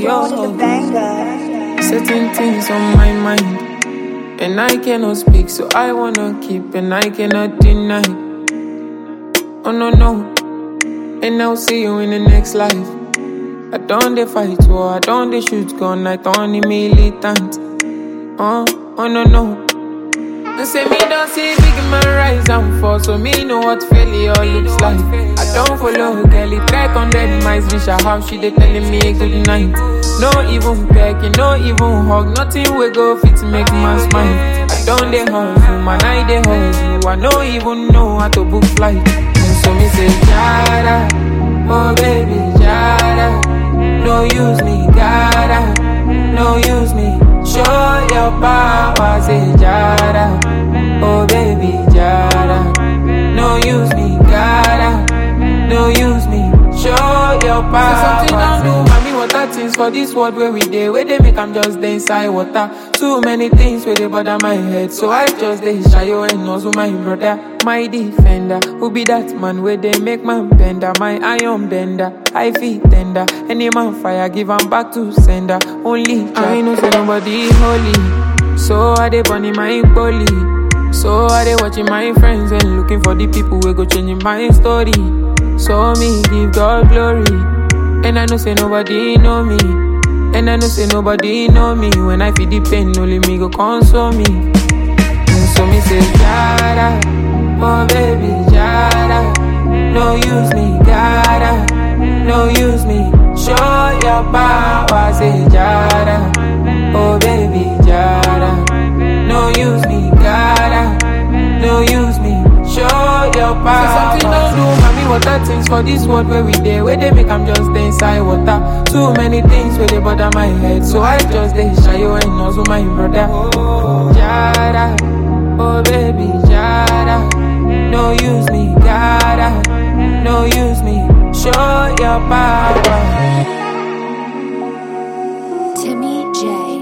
yo. Certain things on my mind, and I cannot speak, so I wanna keep, and I cannot deny. Oh no no, and I'll see you in the next life. I don't they fight war, I don't they shoot gun, I don't the militant. Oh, oh no no. They say me don't see big man rise and fall, so me know what failure looks like. I don't follow girl, it track on dead mice, reach her house, she they telling me good night. No even pecking, no even hug, nothing we go fit make man smile. I don't they hustle, man, I they hustle, I no even know how to book flight. And so me say, Jada, oh baby, Jada, no use me, gotta, no use me. Show your power, say Jada. Oh baby, Jada. No use me, gotta. No use me. Show your power. Say something don't do, mommy. Water things for this world where we dey. Where they make I'm just dey inside water. Too many things where they bother my head. So I just dey shy you and also my brother, my defender. Who be that man where they make man bender? My iron bender. I feel tender. Any man fire, give 'em back to sender. Only I know say nobody holy. So I dey burning my bully. So I dey watching my friends and looking for the people who go changing my story. So me give God glory. And I know say nobody know me. And I know say nobody know me. When I feel the pain, only me go console me. And so me say, Jada, oh baby, Jada. No use me, gotta, no use me. Show your power, say Jada, oh baby, Jada. No use me, gotta, no use me. Show your power. Say something don't do, mommy. Water things for this world where we dey, where they make I'm just dey inside water. Too many things where they bother my head, so I just dey shy you and also my brother. Jada, oh baby, Jada. No use me, gotta, no use me. Show your power. Timmy J